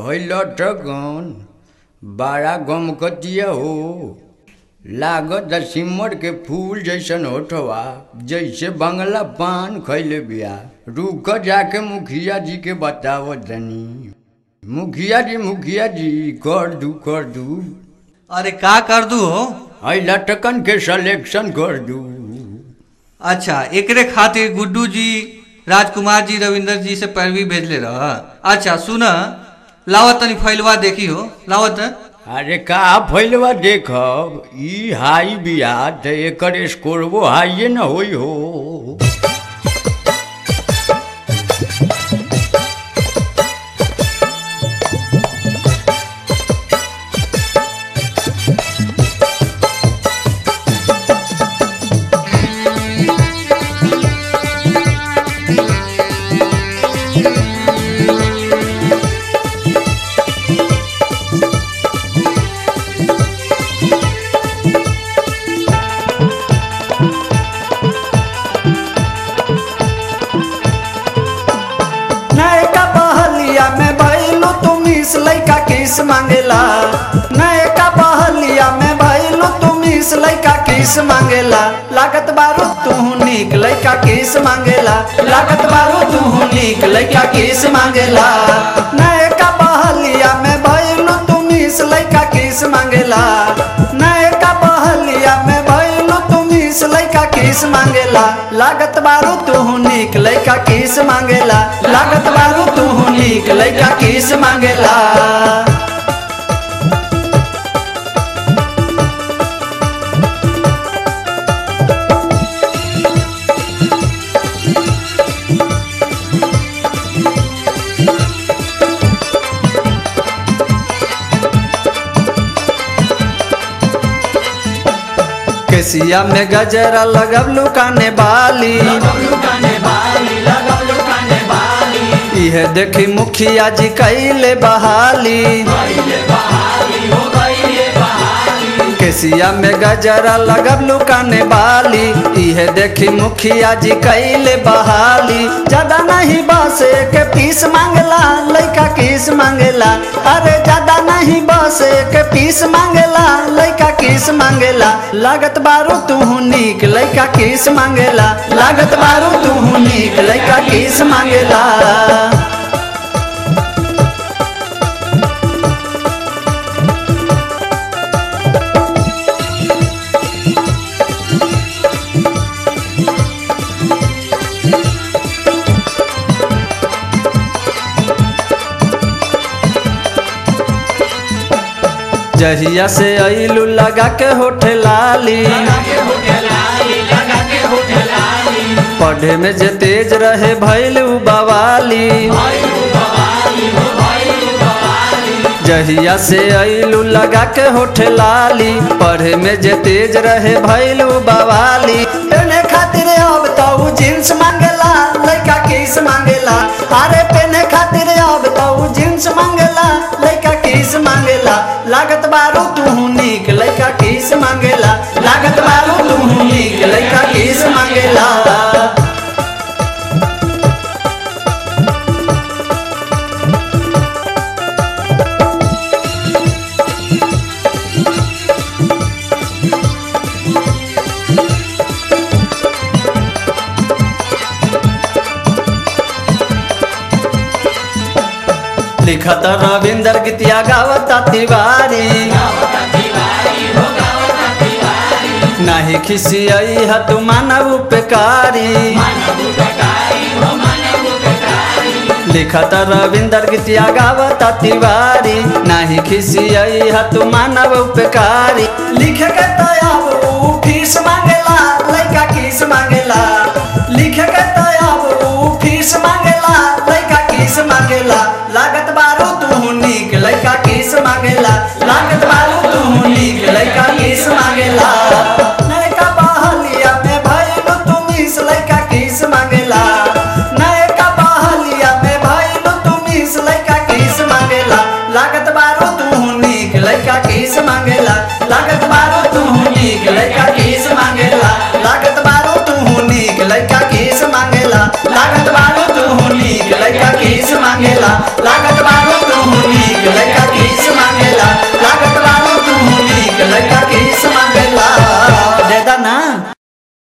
होइल ठगन बड़ा गमकतिया हो लागत सिमर के फूल जैसन होठवा जैसे बंगला पान खैले बिया रुक जाके मुखिया जी के बताव तनी मुखिया जी मुखिया जी कर दू कर दू अरे का कर दू हो है लटकन के सिलेक्शन कर दू अच्छा एकरे खातिर गुड्डू जी राजकुमार जी रविंदर जी से पैरवी भेजले रह अच्छा सुन लावत तनी फैलवा देखी हो लावत अरे का फैलवा देखब ई हाई बिया त एकर स्कोरबो हाइए न होई हो नयका बहलिया में भैलू तुम इस लैका किस मांगेला नयका बहलिया में भैलू तुम इस लैका किस मांगेला लागत बारू तू नीक लैका किस मांगेला लागत बारू तू नीक लैका किस मांगेला नयका बहलिया में भैलू तुम इस लैका किस मांगेला नयका बहलिया में भैलू तुम इस लैका किस मांगेला लागत बारू तू नीक लैका किस मांगेला लागत बारू तू नीक लैका किस मांगेला केसिया में गजरा लगबलू काने बाली इहे देखी मुखिया जी कैले बहाली केसिया में गजरा लगबलू काने बाली इहे देखी मुखिया जी कैले बहाली ज्यादा नहीं बस के पीस मांगला लइका किस मांगेला अरे ज्यादा नहीं बस के पीस मांगेला लइका किस मांगेला लागत बारू तू नीक लइका किस मांगेला लागत बारू तू नीक लइका किस मांगेला जहिया से अइलू लगा के होठे लाली पढ़े में जे तेज रहे भैलू बवाली जहिया से अइलू लगा के होठे लाली पढ़े में जे तेज रहे भैलू बवाली पेने खातिर अब तो जींस मांगेला लइका किस मांगेला अरे पेने खातिर अब तो जींस मांगेला लइका किस मांगेला लागत बारू तू नीक लइका किस मांगेला लागत बारू तू नीक लइका किस मांगेला लिखत रविंदर गीतिया गावता तिवारी नहीं खिसियई ह तू मानव उपकारी लिखत रविंदर गीतिया गावता तिवारी नहीं खिसियई ह तू मानव उपकारी लिखे के तयाब ऊ फीस मांगेला लइका किस मांगेला लिखे